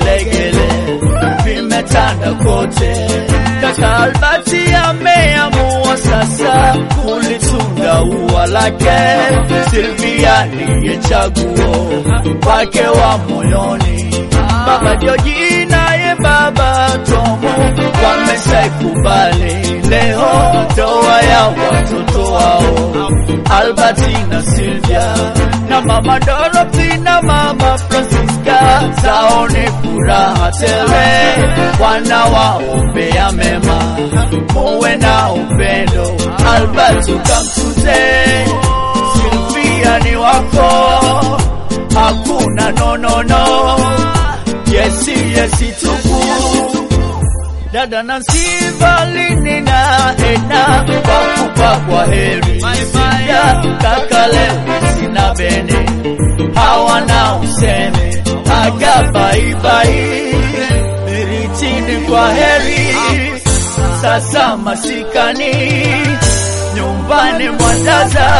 vigelegele vimetanda kote. Kaka Albati ameamua sasa kulitunga ua lake. Silvia ndiye chaguo wake wa moyoni. Baba Joji naye baba Tomu wameshaikubali leo ndoa ya watoto wao Albati na Silvia na mama Dorothy na mama Francisca, taone furaha tele, wanawaombea mema, muwe na upendo. Albert ukamtunze, Silvia ni wako, hakuna nonono, yesi yesi tupu dada na Sivalini na Ena wakupa kwa heri ya kaka Lewisi na Bene hawana useme aga baibai miritini kwa heri sasa masikani nyumbani mwandaza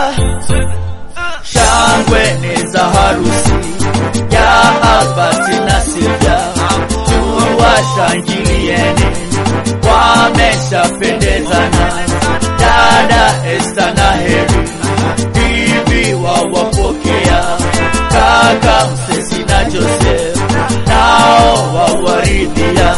shangwe ni za harusi ya Albert na Silvia tuwashangilieni, wameshapendezana. Dada Esta na Heri, bibi wawapokea, kaka Msesi na Joseph nao wawaridhia.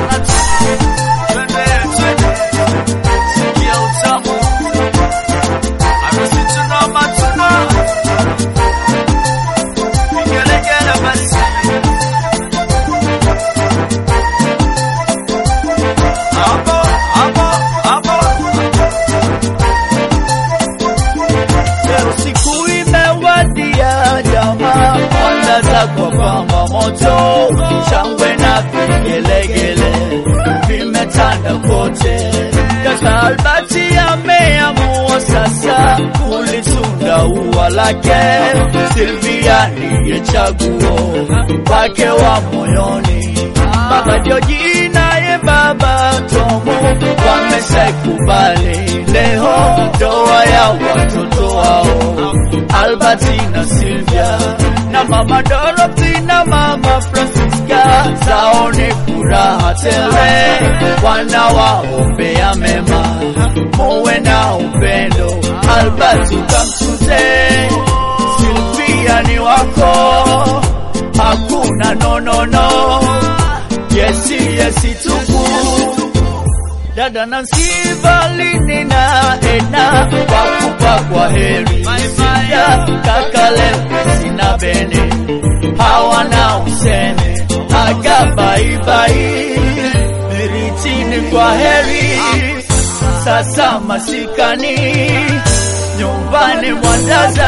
Leo siku imewadia, jamaa wandaza kwa pamba moto, shangwe na vigelegele vimetanda kote. Kaka Albati ameamua sasa kulitunga ua lake. Silvia ndiye chaguo wake wa moyoni. Baba Joji naye baba Tomu wameshaikubali leo ndoa ya watoto wao Albati na Silvia na mama Dorothy na mama Francisca, zaone furaha tele, wanawaombea mema, muwe na upendo. Albati ukamtunze, Silvia ni wako, hakuna nonono, yesi yesi tupu dada na Sivalini na Ena wakupa kwa heri ya kaka Lewisi na Bene hawana useme aga baibai miritini kwa heri sasa masikani nyumbani mwandaza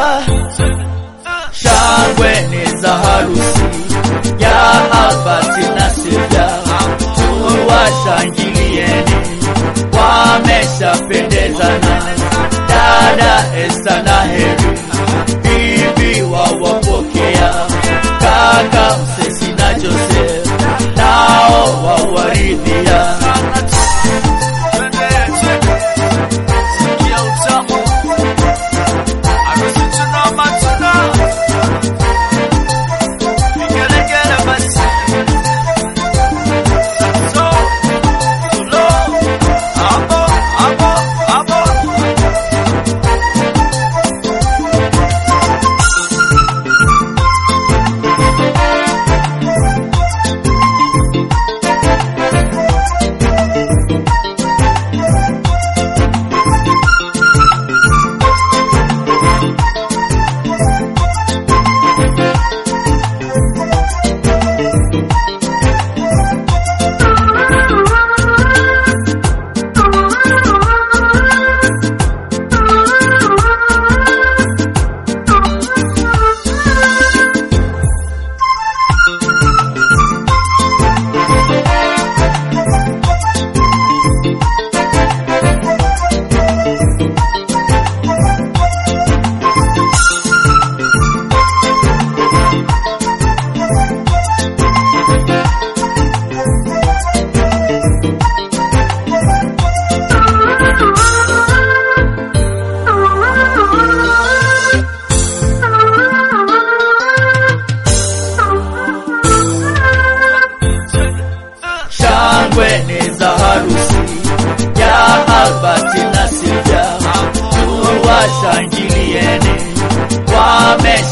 shangwe ni za harusi ya Albati na Silvia tuwashangilieni, wameshapendezana. Dada Esta na Heri, bibi wawapokea, kaka Msesi na Joseph nao wawaridhia.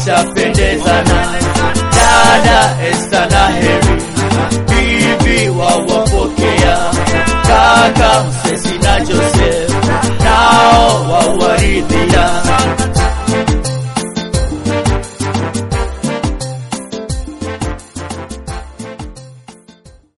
watapendezana. Dada Esta na Heri, bibi wawapokea, kaka Msesi na Jose